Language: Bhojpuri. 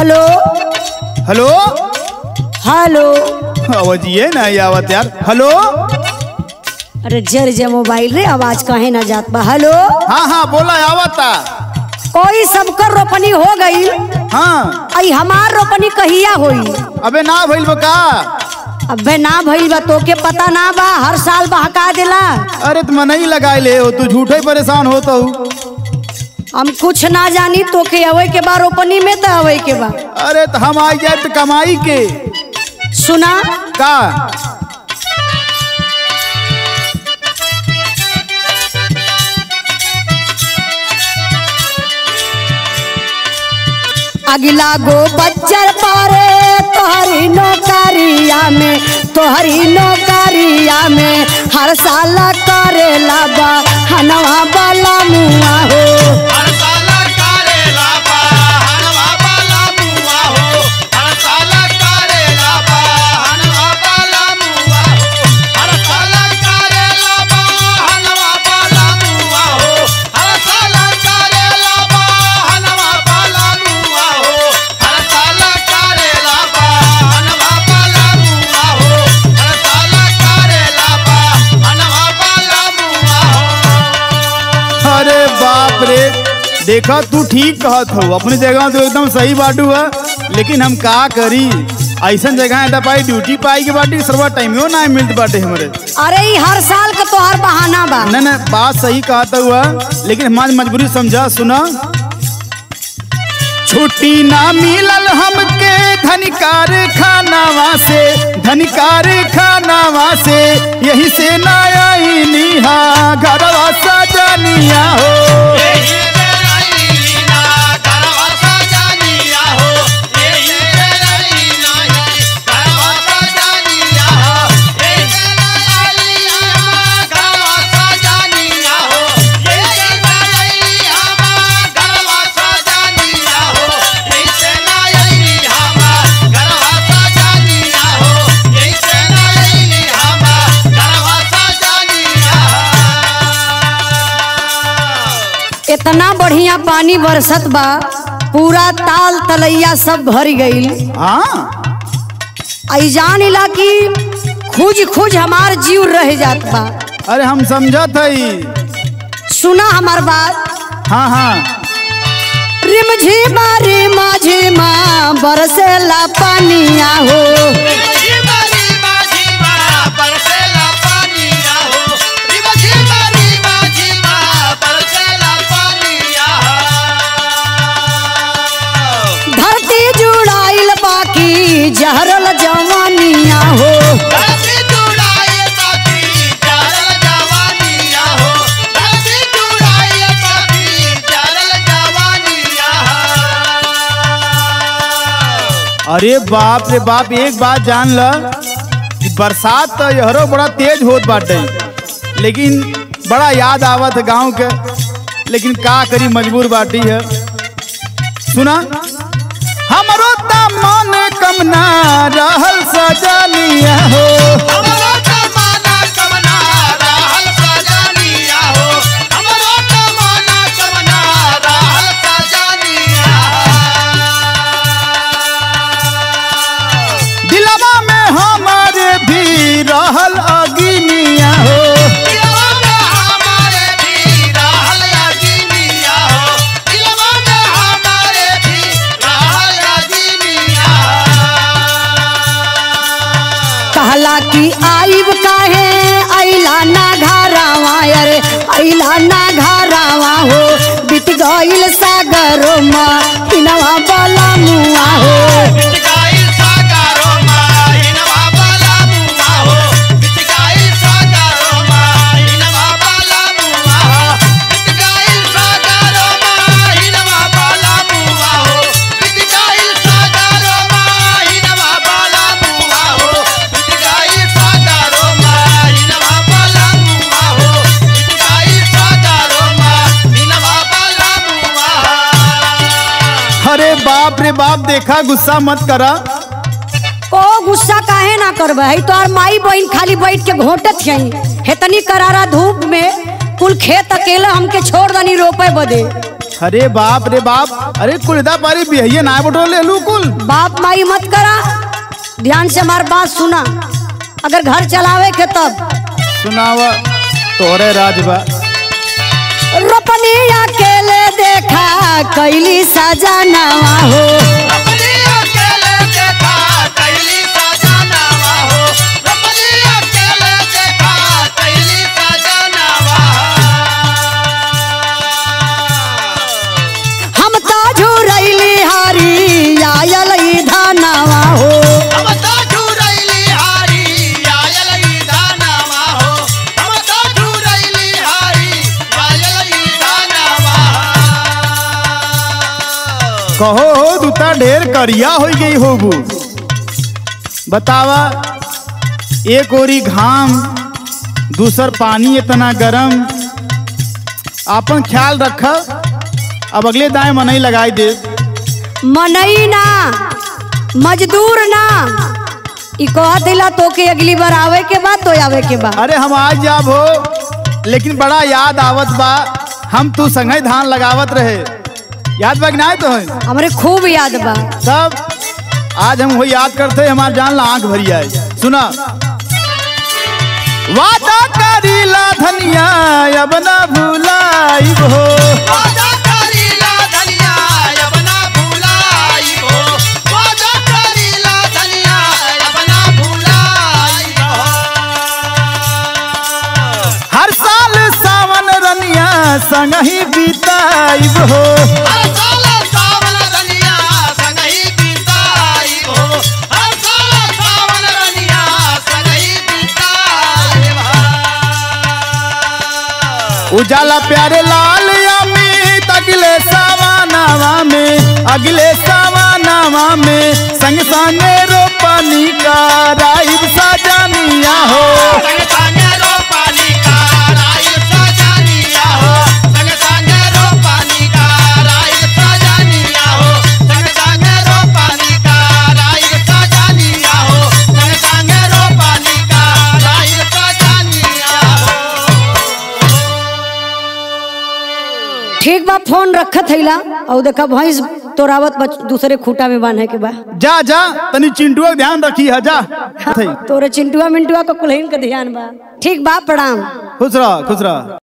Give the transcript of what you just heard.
हेलो हेलो हेलो आवाजिए ना ये आवत यार हेलो अरे जर जे मोबाइल रे आवाज कहे ना जात बा हेलो हाँ हाँ बोला आवता कोई सबकर रोपनी हो गई हाँ आई हमार रोपनी कहिया होई अबे ना भइल बा का अबे ना भइल बा तोके पता ना बा हर साल बहका देला अरे तुम नहीं लगाए ले हो तू झूठे ही परेशान होता हूँ हम कुछ ना जानी तोके अवे के बा रोपनी में तो अवे के बा अरे तो हम आई जाए तो कमाई के सुना का अगला गो बच्चर पारे तोहरी नौकरिया में तोहरी नौकरिया में हर साल करेला बा हनवा वाला मुआ हो हर साला करेला बा हनवा बाला मुआ हो हर साला करेला बा हनवा बाला मुआ हो हर साला करेला बा हनवा बाला मुआ हो हर साला करेला बा हनवा बाला मुआ हो हर साला करेला बा हनवा बाला मुआ हो हर साला करेला बा हनवा बाला मुआ हो अरे बाप रे देखा तू ठीक कहत हो अपनी जगह तो एकदम सही बाटू है लेकिन हम का करी ऐसा जगह है पाई ड्यूटी पाई के बाटी सर्वा टाइमियो ना मिलत बाटे हमरे अरे ई हर साल का तोहर बहाना बा न न बात सही कहता हुआ लेकिन हमारी मजबूरी समझा सुना छुट्टी ना मिलल हमके धनिकार खानावा से धनिकार खानावा से यही से ना आई निहा घरवा सजनिया हो यही तेरा लीला करवा सजानिया हो यही तेरा लीला करवा सजानिया हो यही तेरा लीला करवा सजानिया हो यही तेरा लीला करवा सजानिया हो यही तेरा लीला करवा सजानिया हो यही तेरा लीला करवा सजानिया इतना बढ़िया पानी बरसत बा पूरा ताल तलैया सब भर गईल हाँ आई जान इला की खुज खुज हमार जीव रह जात बा अरे हम समझत हई सुना हमार बात हाँ हाँ रिम झिमा रिमा झिमा बरसेला पानिया हो झिमा झिमा झिमा बरसेला पानिया हो झिमा झिमा झिमा झिमा बरसेला पानिया हो धरती जुड़ाइल बाकी जहरल जवानिया हो धरती जुड़ाए साथी चारल जवानिया हो धरती जुड़ाए साथी चारल जवानिया हो अरे बाप रे बाप एक बात जान ल कि बरसात तो यहरो बड़ा तेज होत बाटे लेकिन बड़ा याद आवत है गांव के लेकिन का करी मजबूर बाटी है सुना हमरो त मन कम ना रहल सजनिया हो हमरो जमाना कमना रहल सजानिया हो हमरो जमाना कमना रहल सजानिया दिलवा में हमारे भी रहल अगिनिया हो दिलवा में हमारे भी रहल अजीनिया हो दिलवा में हमारे भी रहल अजीनिया कहला कि आइब काहे अइला ना घरावा अरे अइला ना घरावा हो बिट गइल सागरो मा इनवा बला मुआ हो बिटकाई सागरो माहिनवा बाला मुआ हो बिटकाई सागरो माहिनवा बाला मुआ हो बिटकाई सागरो माहिनवा बाला मुआ हो बिटकाई सागरो माहिनवा बाला मुआ हो बिटकाई सागरो माहिनवा बाला मुआ हो बिटकाई सागरो माहिनवा बाला मुआ अरे बाप रे बाप देखा गुस्सा मत करा ओ गुस्सा काहे ना करबे है तो और माई बहन खाली बैठ के घोटत हई हेतनी करारा धूप में कुल खेत अकेले हमके छोड़ दनी रोपे बदे अरे बाप रे बाप अरे कुलदा पारी बिहैया ना बटो ले लू कुल बाप माई मत करा ध्यान से हमार बात सुना अगर घर चलावे के तब सुनावा तोरे राजबा रोपनी अकेले देखा कैली सजनवा हो अपनी अकेले देखा कैली सजनावा हो अपनी अकेले देखा कैली सजनावा हम तो झुरैली हरी आयल ई धनवा हो हम तो झुरैली हारी आयल ई दानवा हो हम तो झुरैली हारी आयल ई दानवा कहो हो दूता ढेर करिया हो गई होबू बतावा एक ओरी घाम दूसर पानी इतना गरम आपन ख्याल रख अब अगले दाएं मनई लगाई दे मनई ना मजदूर ना ई कह दिला तो के अगली बार आवे के बाद तो आवे के बाद अरे हम आज जाब हो लेकिन बड़ा याद आवत बा हम तू संगे धान लगावत रहे याद बा कि ना तो हमरे खूब याद बा सब आज हम वही याद करते हमार जान ला आंख भरी आए सुना वादा करीला धनिया अब ना भूलाइब हो वादा करीला धनिया अपना भुलाई हो वादा करीला धनिया अपना भुलाई हो हर साल सावन रनिया संग ही बीताइब हो हर साल सावन रनिया संगही बीताई हो हर साल सावन रनिया संगही बीताई हो उजाला प्यारे लाल अमित अगले सावानावा में अगले सावानावा में संग संगे रोपनी का राइब सजनिया हो संग संगे रोपानी का राइल सजानिया हो संग संगे रोपानी का राइल सजानिया हो संग संगे रोपानी का राइल सजानिया हो संग संगे रोपानी का राइल सजानिया हो ठीक बा फोन रखत हैला और देखा भैंस तोरावत बच- दूसरे खूटा में बांधे के बा जा जा तनी चिंटुआ के ध्यान रखी है जा थई। तोरे चिंटुआ मिंटुआ को कुलहीन का ध्यान बा ठीक बा प्रणाम खुश रह खुश रह